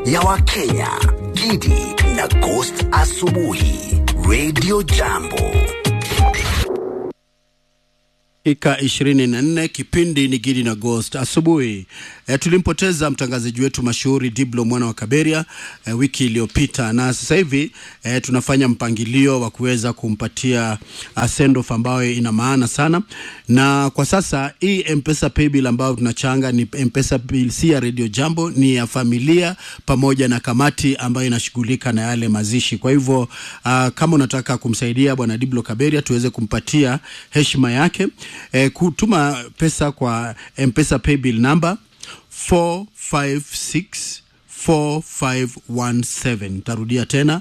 ya Wakenya, Gidi na Ghost Asubuhi, Radio Jambo. Dakika 24 kipindi ni Gidi na Ghost asubuhi. E, tulimpoteza mtangazaji wetu mashuhuri Diblo mwana wa Kaberia e, wiki iliyopita, na sasa hivi e, tunafanya mpangilio wa kuweza kumpatia sendoff ambayo ina maana sana, na kwa sasa hii M-Pesa paybill ambayo tunachanga ni M-Pesa bill, si ya Radio Jambo, ni ya familia pamoja na kamati ambayo inashughulika na yale mazishi. Kwa hivyo uh, kama unataka kumsaidia bwana Diblo Kaberia tuweze kumpatia heshima yake e, kutuma pesa kwa M-Pesa paybill number 456 4517 tarudia tena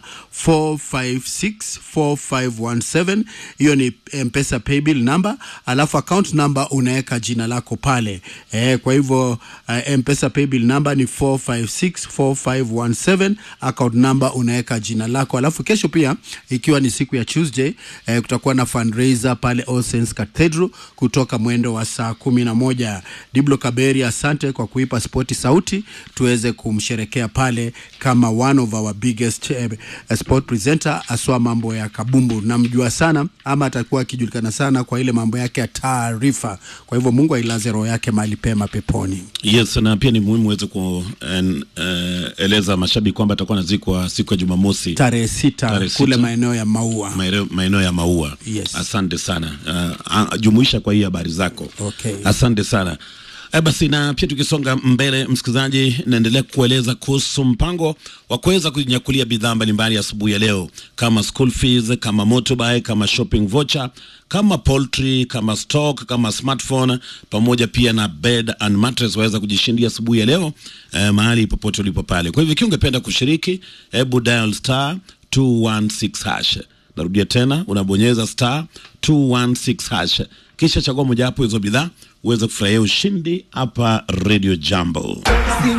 4564517 hiyo ni mpesa paybill number alafu account number unaweka jina lako pale e, kwa hivyo uh, mpesa paybill number ni 4564517 account number unaweka jina lako alafu kesho pia ikiwa ni siku ya tuesday eh, kutakuwa na fundraiser pale All Saints Cathedral kutoka mwendo wa saa kumi na moja diblo kaberi asante kwa kuipa spoti sauti tuweze kumsherekea pale kama one of our biggest eh, sport presenter aswa mambo ya kabumbu namjua sana ama atakuwa akijulikana sana kwa ile mambo yake ya taarifa kwa hivyo mungu ailaze roho yake mahali pema peponi Yes, na pia ni muhimu uweze kueleza mashabiki kwamba atakuwa anazikwa siku ya Jumamosi tarehe sita Tarehe kule sita. maeneo ya maua maeneo maeneo ya Maua. Yes. Asante sana uh, jumuisha kwa hii habari zako. Okay. Asante sana. E basi na pia tukisonga mbele, msikilizaji, naendelea kueleza kuhusu mpango wa kuweza kujinyakulia bidhaa mbalimbali asubuhi ya leo kama school fees, kama motorbike, kama shopping voucher, kama poultry, kama stock, kama smartphone pamoja pia na bed and mattress waweza kujishindia asubuhi ya leo eh, mahali popote ulipo pale. Kwa hivyo ikiwa ungependa kushiriki, hebu dial star 216 hash. Narudia tena, unabonyeza star 216 hash, kisha chagua mojawapo hizo bidhaa uweze kufurahia ushindi hapa Radio Jambo.